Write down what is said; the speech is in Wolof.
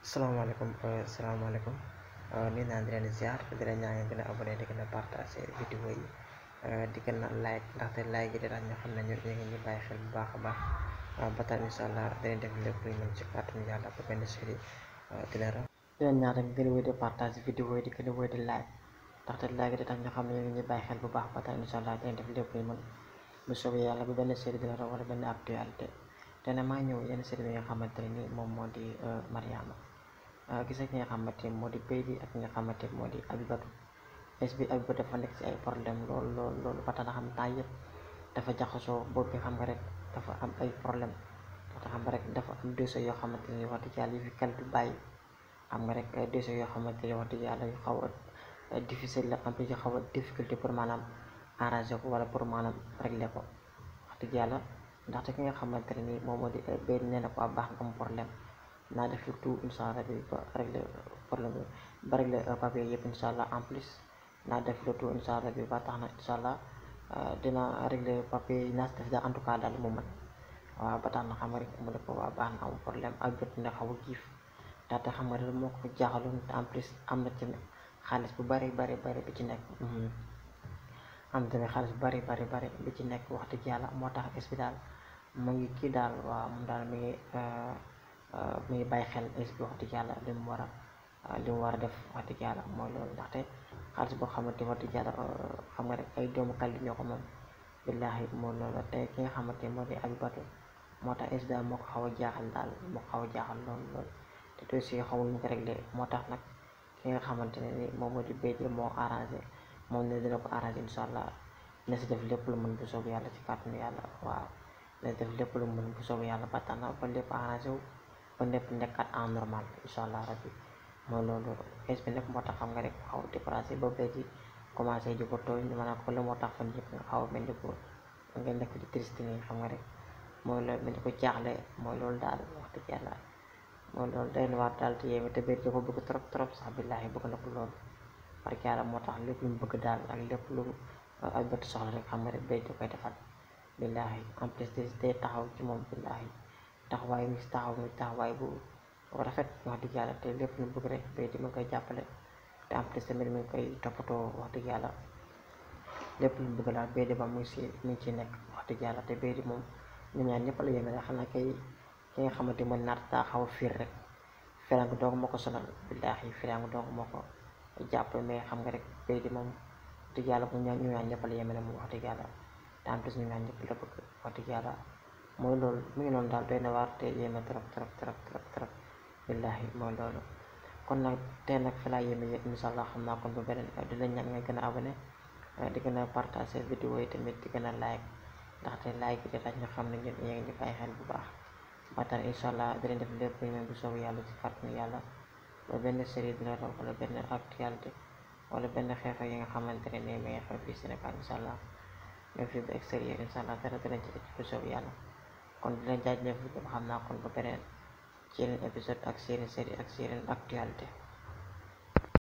salaamaaleykum salaamaaleykum nuyu naa di leen ziar di leen ñaan ngeen gën a abonné di gën a partagé vidéo yi di gën a like ndaxte like yi di tax ñu xam ne ñu ngi ñu bàyyi xel bu baax a baax ba tax incha allah dinañ def lépp lu ñu mën ci kàttanu yàlla ba benn série di leen raw di leen ñaan rek gën a wéy di partagé vidéo yi di gën a wéy di like ndaxte like yi di tax ñu xam ne ñu ngi ñu bàyyi xel bu baax ba tax incha allah dinañ def lépp lu ñu mën bu soobee yàlla ba benn série di leen raw wala benn actualité te ne maa ñëw yenn série bi nga xamante ne ni moom moo di Mariama gis nga ki nga xamante ni moo di Baby ak ki nga xamante moo di Abibatu es bi Abibatu dafa nekk ci ay problème lool lool loolu ba tax na xam temps yëpp dafa jaxasoo boobu bi xam nga rek dafa am ay problème te xam nga rek dafa am dossier yoo xamante ni wax dëgg yàlla yu fi kal du bàyyi xam nga rek ay dossier yoo xamante ni wax dëgg yàlla yu xaw a difficile la am yu xaw a difficulté pour maanaam arranger ko wala pour maanaam régler ko wax dëgg yàlla ndaxte ki nga xamante ne nii moom moo di béy nee na ko a baax nga am problème naa def le tout incha allah bi ba régler problème bi ba régler papier yëpp incha allah en plus naa def le tout incha allah bi ba tax na incha allah dina régler papier yi naa si def daal en tout cas daal mu mën waaw ba tax na xam nga rek mu ne ko waa baax na am problème ak jot na xaw a giif ndaxte xam nga rek moo ko jaaxaloon te en plus am na ci xaalis bu bari bari bari bi ci nekk am tamit xaalis bu bari bari bari bi ci nekk wax dëgg yàlla moo tax es bi daal mu ngi kii daal waaw moom daal mi ngi mi ngi bàyyi xel es bi wax dëgg yàlla li mu war a li mu war a def wax dëgg yàlla mooy loolu ndaxte xaalis boo xamante wax dëgg yàlla xam nga rek ay doomu kàlli ñoo ko moom billaahi mooy loolu te ki nga xamante moo di Abibatu moo tax es bi daal moo ko xaw a jaaxal daal moo ko xaw a jaaxal loolu loolu te dossier xawul ñu ko réglé moo tax nag ki nga xamante ne ni moom moo di béy moo arrangé moom ne dina ko arrangé incha allah na si def lépp lu mën bu soobu yàlla ci kàttanu yàlla waaw na si def lépp lu mën bu soobu yàlla ba tax na ba lépp arrangé wu ba lépp nekkat en normal incha allah rabbi mooy loolu es bi nag moo tax xam nga rek xaw a découragé ba béy ji commencé di ko tooñ ma naa ko la moo tax fan yëpp nga xaw a mel ni ko nga nekk di triste nii xam nga rek mooy loolu mel ni ko jaaxle mooy loolu daal wax dëgg yàlla mooy loolu day na waar daal te yéeme te béy ko bëgg trop trop sax billaahi bëgg na ko loolu parce que yàlla moo tax lépp lu mu bëgg daal ak lépp lu ay bët soxla rek xam nga rek béy da koy defal billaahi en plus de day taxaw ci moom billaahi taxawaay mi si taxaw mi taxawaay bu rafet wax dëgg yàlla te lépp lu bëgg rek béy di ma koy jàppale te en plus tamit mi ngi koy toppatoo wax dëgg yàlla lépp lu bëgg daal béy di ba mu ngi si mi ngi ci nekk wax dëgg yàlla te béy di moom ñu ñaan ñëpp la yéeme rek xanaa kay ki nga xamante mooy naat daa xaw a fiir rek firangu doog moo ko sonal billaahi firangu doog moo ko jàpp mais xam nga rek béy di moom dëgg yàlla mu ñaan ñu ñaan ñëpp la yéeme ne moom wax dëgg yàlla te en plus ñu ñaan ñëpp la bëgg wax dëgg yàlla mooy loolu mu ngi noonu daal doy na waar te yéeme trop trop trop trop trop billaahi mooy loolu kon nag tey nag fi laa yéeme yëpp incha allah xam naa kon ba beneen di la ñaan nga gën a abonné di gën a partagé vidéo yi tamit di gën a like ndaxte like yi tax ñu xam ne ñun yéen ngi bàyyi xel bu baax ba tax incha allah dinañ def lépp lu ñu bu soobu yàlla ci kàttanu yàlla ba benn série dina raw wala benn actualité wala benn xeexoo yi nga xamante ne nii may xew fii Sénégal incha allah même fii ba extérieur incha allah dara dinañ ci bu soobu yàlla kon dina jaajëf xam naa kon ba beneen ci yeneen épisode ak série série ak série actualité